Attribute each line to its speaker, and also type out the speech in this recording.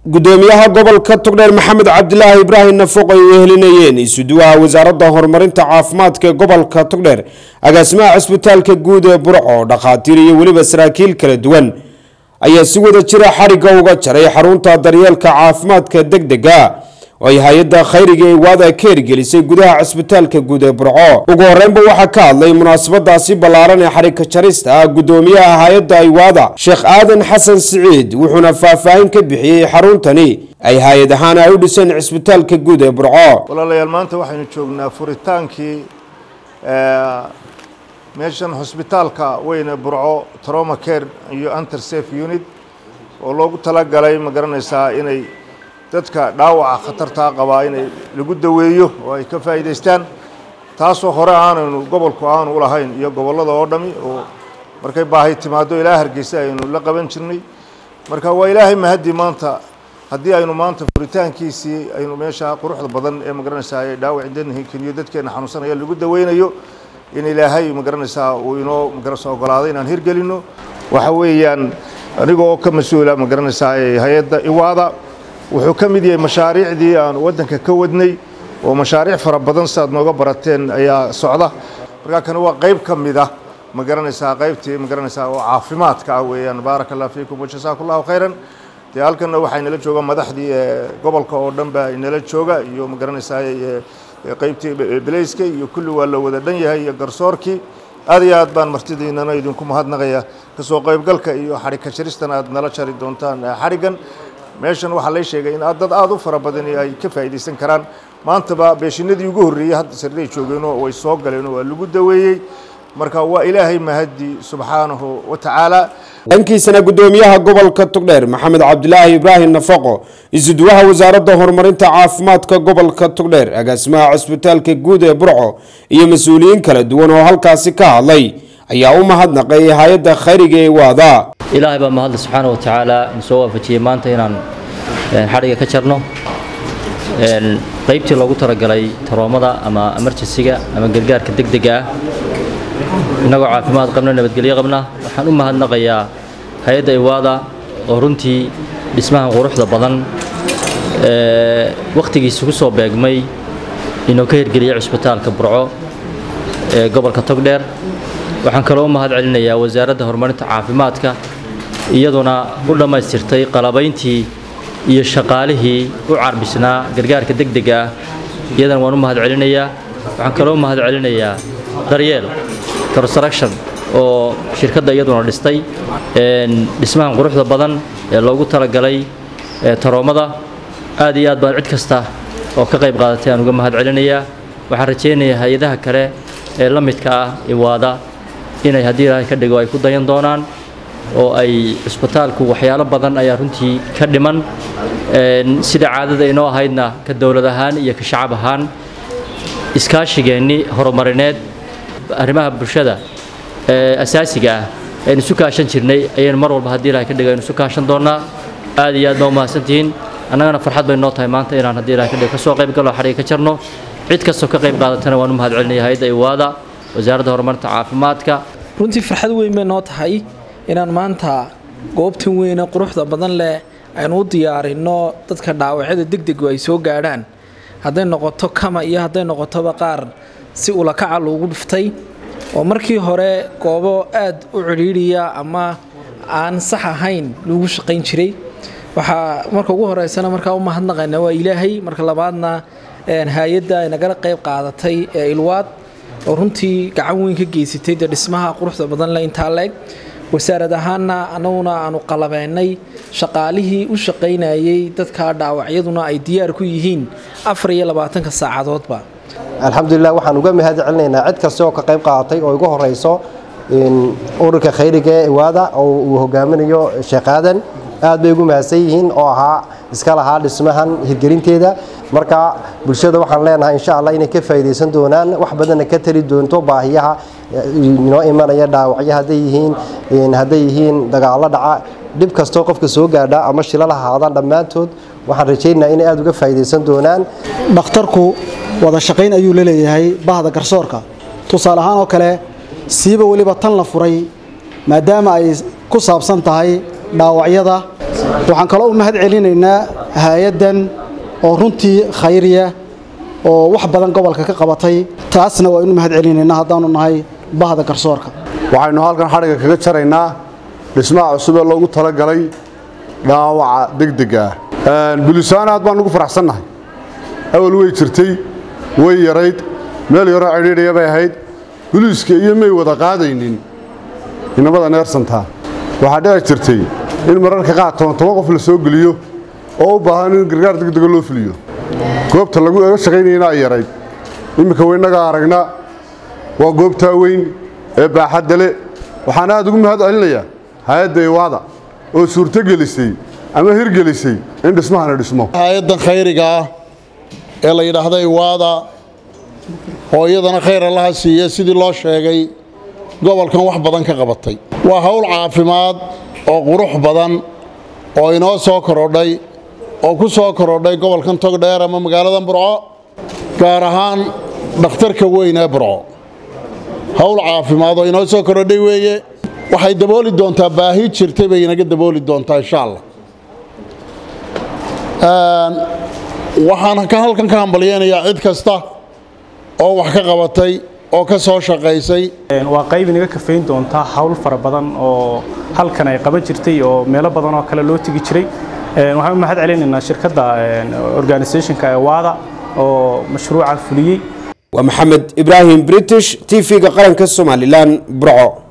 Speaker 1: gudoomiyaha gobolka togdheer maxamed cabdilaahi ibraahim nafuq ay wehelinayeen isuduwaha wasaaradda horumarinta caafimaadka ee gobolka togdheer agaasimaha cisbitaalka guud ee burco dhakhaatiir iyo weliba saraakiil kala duwan ayaa si wada jira xarigga uga jaray xarunta daryeelka caafimaadka deg dega oo ay hay-adda khayriga ee waada ka hirgelisay gudaha cisbitaalka guud ee burco ugu horeynba waxaa ka hadlay munaasabadaasi ballaaran ee xarigka jarista ah gudoomiyaha hay-adda aywaada sheekh aadan xasan siciid wuxuuna faahfaahin ka bixiyey xaruntani ay hay-ad ahaan ay u dhiseen cisbitaalka guud ee burco
Speaker 2: walaalayaal maanta waxaynu joognaa furitaankii meeshan hosbitaalka weyne burco troma care iyo anter safe unit oo loogu talagalay ma garanaysaa inay dadka dhaawaca khatartaa qabaa inay lagu daweeyo oo ay ka faa'iidaystaan taasoo hore aanaynu gobolku aanu u lahayn iyo gobollada oo dhami oo markay baahi timaado ilaa hargeysa aynu la qaban jirnay marka waa ilaahay mahaddi maanta haddii aynu maanta furitaankiisii aynu meesha quruxda badan ee magaranaysaa ay dhaawac keliyo dadkeena xanuunsanaya lagu daweynayo in ilaahay magaranaysaa uu inoo magaranaysaa ogolaaday inaan hirgelino waxa weeyaan aniga oo ka mas-uula magaranaysaa hay-adda iwaada wuxuu ka mid yahay mashaariicdii aan waddanka ka wadnay oo mashaariic fara badan si aad nooga barateen ayaa socda markaa kani waa qayb ka mid ah ma garanaysaa qaybtii ma garanaysaa oo caafimaadka ah weeyaan baaraka allah fiikum wajazaaku allahu khayran dee halkanna waxaa inala jooga madaxdii gobolka oo dhan baa inala jooga iyo ma garanaysaa qaybtii belayska iyo kulli waa la wada dhan yahay iyo garsoorkii aad iyo aad baan martidiinana idinku mahadnaqaya kasoo qaybgalka iyo xadhigka jaristan aad nala jari doontaan xadhiggan meeshan waxaa lay sheegay in dad aada u fara badani ay ka faa'iidaysan karaan maantaba beeshinadii ugu horreeyey hadda sariray joogeenoo way soo galeenoo waa lagu daweeyey marka waa ilaahay mahaddi subxaanahu wa tacaala
Speaker 1: dhankiisana gudoomiyaha gobolka togdheer maxamed cabdilaahi ibraahim nafaqo isuduwaha wasaaradda horumarinta caafimaadka gobolka togdheer agaasimaha cisbitaalka guud ee burco iyo mas-uuliyiin kala duwan oo halkaasi ka hadlay ayaa u mahadnaqay hay-adda khayriga ee waada
Speaker 3: ilaahay baa mahadle subxaana wa tacaala in soo waafajiyey maanta inaan xadhiga ka jarno qaybtii loogu talagalay taroomada ama emerjensiga ama gargaarka degdega ah innagoo caafimaad qabna nabadgelyo qabna waxaan u mahadnaqayaa hay-adda iwaada oo runtii dhismahan quruxda badan wakhtigiisa ku soo beegmay inuu ka hirgeliyay cisbitaalka burco ee gobolka togdheer waxaan kaloo u mahad celinayaa wasaaradda horumarinta caafimaadka iyaduna u dhammaystirtay qalabayntii iyo shaqaalihii u carbisnaa gargaarka degdega ah iyadana waan u mahad celinayaa waxaan kaloo u mahad celinayaa daryeel construction oo shirkadda iyaduna dhistay dhismahan quruxda badan ee loogu talagalay taroomada aad iyo aad baan cid kasta oo ka qayb qaadatay aan uga mahad celinayaa waxaan rajaynayaa hay-adaha kale ee la midka ah iwaada inay haddii ilaahay ka dhigo ay ku dayan doonaan oo ay cisbitaalku waxyaalo badan ayaa runtii ka dhiman sida caadada inoo ahaydna ka dowlad ahaan iyo ka shacab ahaan iskaashigeennii horumarineed arrimaha bulshada ee asaasiga ah aynu isu kaashan jirnay ayaynu mar walba haddii ilahay ka dhigo aynu isu kaashan doonnaa aad iyo aad baa umahadsantihiin annagana farxad bay noo tahay maanta inaan haddii ilahay ka dhigo ka soo qayb galo xadhiga ka jarno cid kastoo ka qayb qaadatana waan u mahad celinaya hay-adda iwaada wasaaradda horumarinta caafimaadka
Speaker 4: runtii farxad weyn bay noo tahay inaan maanta goobtan weyne quruxda badan leh aynu u diyaarinno dadka dhaawacyada degdegu ay soo gaadhaan hadday noqoto kama iyo hadday noqotoba qaar si ulakaca loogu dhiftay oo markii hore goobo aad u cidhiidhiya ama aan sax ahayn lagu shaqayn jiray waxaa marka ugu horeysana markaa u mahadnaqayna waa ilaahay marka labaadna hay-adda ay nagala qayb qaadatay ee ilwaad oo runtii gacan weyn ka geysatay dee dhismaha quruxda badan le intaa leeg wasaarad ahaanna annaguna aanu qalabeynay shaqaalihii u shaqaynayay dadka dhaawacyaduna ay diyaar ku yihiin afar iyo labaatanka saacadoodba
Speaker 5: alxamdulilah waxaan uga mahad celinaynaa cid kasta oo ka qayb qaadatay oo igu horeyso ururka khayriga ee iwaada oo uu hogaaminayo sheekh aadan aad bay ugu mahadsan yihiin oo ahaa iska lahaa dhismahan hirgelinteeda marka bulshada waxaan leenahay insha allah inay ka faa'iidaysan doonaan wax badanna ka tari doonto baahiyaha inoo imanaya dhaawacyo hadday yihiin hadday yihiin dagaallo dhaca dhib kastoo qofka soo gaadha ama shilal ha ahaadaan dhammaantood waxaan rajaynayaa inay aada uga faa'iidaysan doonaan
Speaker 6: dhakhtarku wada shaqayn ayuu la leeyahay bahda garsoorka tusaale ahaan oo kale siiba weliba tan la furay maadaama ay ku saabsan tahay dhaawacyada waxaan kaloo u mahad celinaynaa hay-addan oo runtii khayriya oo wax badan gobolka ka qabatay taasna waa inu mahad celinaynaa haddaanu nahay bahda garsoorka
Speaker 7: waxaynu halkan xadhigga kaga jaraynaa dhismaha cusub ee loogu talagalay dhaawaca degdega ah bulisaana aad baan ugu faraxsannahay awal way jirtay way yarayd meel yaroo cidhiidhaya bay ahayd buliiska iyo may wada qaadaynin inamada neersantaa waxaa dhici jirtay in mararka qaar toban toban qof la soo geliyo oo u baahan in gargaar degdega loo fuliyo goobta lagu ega shaqaynayana ay yarayd imminka waynagaa aragna waa goobtaa weyn ee baaxadda le waxaan aad ugu mahad celinayaa hay-adda iwaada oo suurto gelisay ama hirgelisay in dhismahana dhismo
Speaker 8: hay-addan khayriga ah ee la yidhaahda iwaada oo iyadana khayr allaha siiya sidii loo sheegay gobolkan wax badan ka qabatay waa hawl caafimaad oo qurux badan oo inoo soo korodhay oo ku soo korodhay gobolkan togdheer ama magaalada burco gaar ahaan dhakhtarka weyn ee burco hawl caafimaad oo inoo soo korodhay weeye waxay dabooli doontaa baahi jirtay bay inaga dabooli doontaa insha allah waxaan ka halkan ka hambalyeynayaa cid kasta oo wax ka qabatay oo ka soo shaqaysay
Speaker 9: waa qayb inaga kafayn doontaa hawl fara badan oo halkan ay qaban jirtay oo meelo badan oo kale loo tegi jiray waxaan u mahad celinaynaa shirkadda organisationka ewaada oo mashruuca fuliyey
Speaker 1: waa maxamed ibraahim british t v-ga qaranka somalilan burco